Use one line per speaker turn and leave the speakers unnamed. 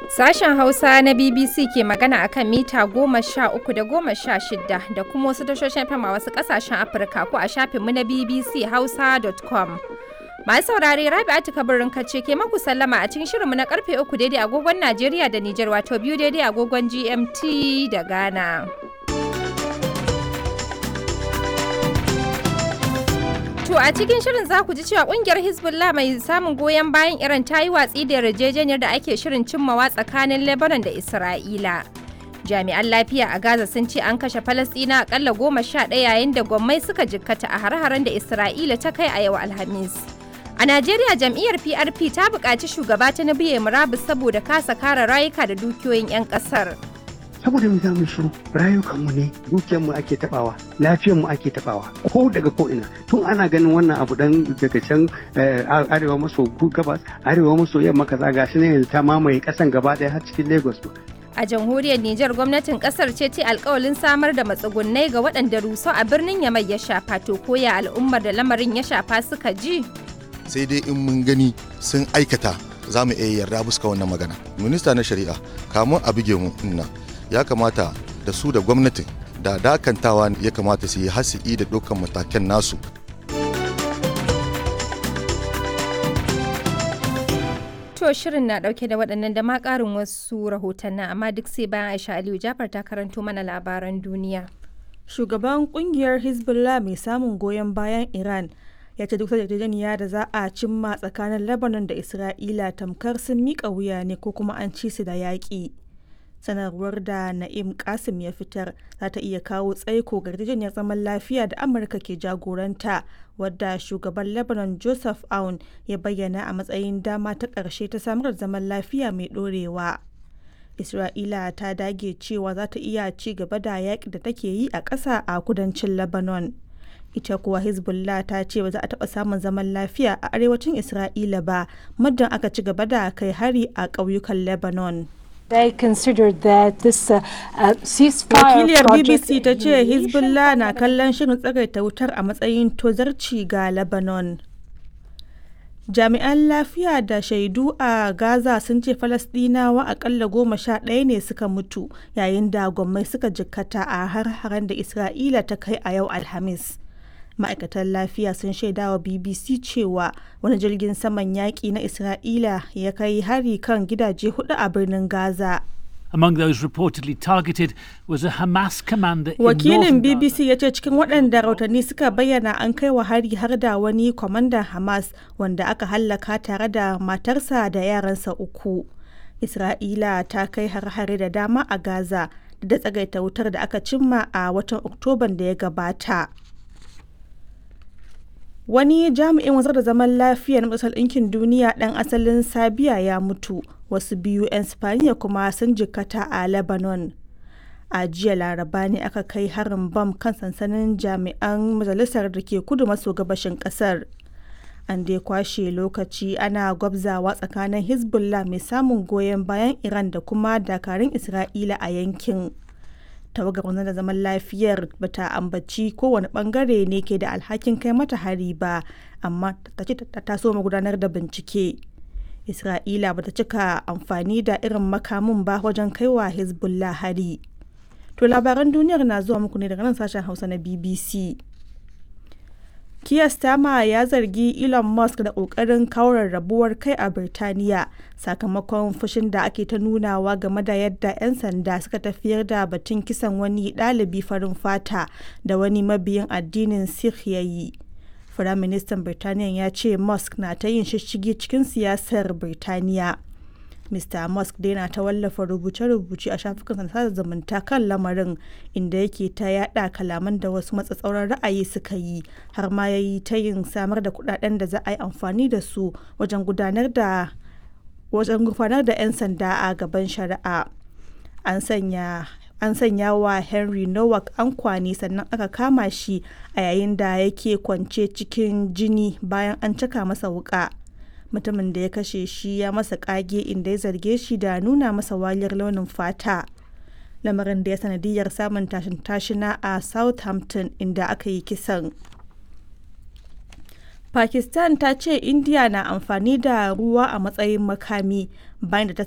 Sashen Hausa na BBC ke magana a kan mita goma sha uku da goma sha shida da kuma wasu tashoshin fam a wasu ƙasashen Afirka ko a shafinmu na BBC Hausa.com. Masu saurare Rabi'atu kabirin kace ke maku sallama a cikin shirinmu na karfe uku daidai agogon Najeriya da Nijar wato biyu daidai agogon GMT da Ghana. To a cikin shirin za ku ji cewa kungiyar Hezbollah mai samun goyon bayan Iran ta yi watsi da yarjejeniyar da ake shirin cimmawa tsakanin Lebanon da Isra'ila. Jami'an lafiya a Gaza sun ce an kashe Falasɗina akalla goma sha ɗaya yayin da gwammai suka jikkata a har-haren da Isra'ila ta kai a yau Alhamis. A Najeriya jam'iyyar PRP ta buƙaci shugaba ta ya murabus saboda kasa kare rayuka da dukiyoyin 'yan ƙasar.
saboda mu za mu shiru rayukanmu ne dukiyarmu ake tabawa lafiyarmu ake tabawa ko daga ko ina tun ana ganin wannan abu dan daga can arewa maso gabas arewa maso yamma kaza gashi ne yanzu ta mamaye kasan gaba daya har cikin lagos
A jamhuriyar Nijar gwamnatin kasar ce ce alkawalin samar da matsugunnai ga waɗanda ruso a birnin Yamai ya shafa to koya al'ummar da lamarin ya shafa suka ji.
sai dai in mun gani sun aikata za mu iya yarda buska wannan magana minista na shari'a kamun a buge mu nan ya kamata da su da gwamnatin da dakantawa ya kamata su yi hasi'i da dukkan matakan nasu
To shirin na ɗauke da waɗannan da ma ƙarin wasu rahotannin amma duk sai bayan Aisha Aliyu Jafar ta karanto mana labaran duniya.
Shugaban kungiyar Hezbollah mai samun goyon bayan Iran ya ce duk yarjejeniya da za a cimma tsakanin Lebanon da Isra'ila tamkar sun miƙa wuya ne ko kuma an ci su da yaƙi. sanarwar da na'im kasim ya fitar za ta iya kawo tsaiko ga yarjejeniyar zaman lafiya da amurka ke jagoranta wadda shugaban lebanon joseph aun ya bayyana a matsayin dama ta ƙarshe ta samar da zaman lafiya mai ɗorewa isra'ila ta dage cewa za ta iya ci gaba da yaƙi da take yi a ƙasa a kudancin lebanon ita kuwa hezbollah ta ce ba za a taɓa samun zaman lafiya a arewacin isra'ila ba muddin aka ci gaba da kai hari a ƙauyukan lebanon
They considered that this uh, uh, ceasefire
Wakiliyar
project
BBC ta ce Hezbollah na kallon shirin tsagaita wutar a matsayin tozarci ga Lebanon. Jami'an lafiya da shaidu a Gaza sun ce Falasɗinawa akalla goma sha ɗaya ne suka mutu yayin da gwammai suka jikkata a har-haren da Isra'ila ta kai a yau Alhamis. ma'aikatan lafiya sun shaidawa bbc cewa wani jirgin saman yaƙi na isra'ila ya kai hari kan gidaje hudu a birnin gaza
Among those reportedly targeted was a Hamas commander in
wakilin
northern
bbc ya ce cikin waɗanda rahotanni suka bayyana an kai wa hari har da wani kwamandan hamas wanda aka hallaka tare da matarsa da yaransa uku isra'ila ta kai har-hare da dama a gaza da tsagaita wutar da aka cimma a watan oktoban da ya gabata Wani jami'in wanzar da zaman lafiya na Majalisar Ɗinkin Duniya ɗan asalin Sabiya ya mutu, wasu biyu 'yan Spaniya kuma sun jikkata a Lebanon. A jiya laraba ne aka kai harin bam kan sansanin jami'an majalisar da ke kudu maso gabashin ƙasar. An dai kwashe lokaci ana gwabzawa tsakanin Hezbollah mai samun goyon bayan Iran da kuma dakarun Isra'ila a yankin. tawagar da zaman lafiyar bata ambaci kowane bangare ne ke da alhakin kai mata hari ba amma ta ce ta taso gudanar da bincike isra'ila bata cika amfani da irin makamin ba wajen kaiwa hezbollah hari to labaran duniyar na zuwa muku ne daga nan sashen hausa na bbc Keir Starmer ya zargi Elon Musk da ƙoƙarin kaurar rabuwar kai a Birtaniya sakamakon fushin da ake ta nunawa game da yadda 'yan sanda suka tafiyar da batun kisan wani ɗalibi farin fata da wani mabiyin addinin Sikh ya yi. Firaministan Birtaniya ya ce Musk na ta yin shishigi cikin siyasar Birtaniya. Mr. Musk dai na ta wallafa rubuce-rubuce a shafukan sada zumunta kan lamarin inda yake ta yada kalaman da wasu matsatsauran ra'ayi suka yi har ma ya yi ta yin samar da kudaden da za a yi amfani da su wajen gudanar da wajen gufanar da 'yan sanda a gaban shari'a an sanya an sanya wa henry nowak ankwani sannan aka kama shi a yayin da yake kwance cikin jini bayan an caka masa wuka mutumin da ya kashe shi ya masa kage inda ya zarge shi da nuna masa waliyar launin fata lamarin da ya sanadiyar samun tashin tashina a southampton inda aka yi kisan pakistan ta ce india na amfani da ruwa a matsayin makami bayan da ta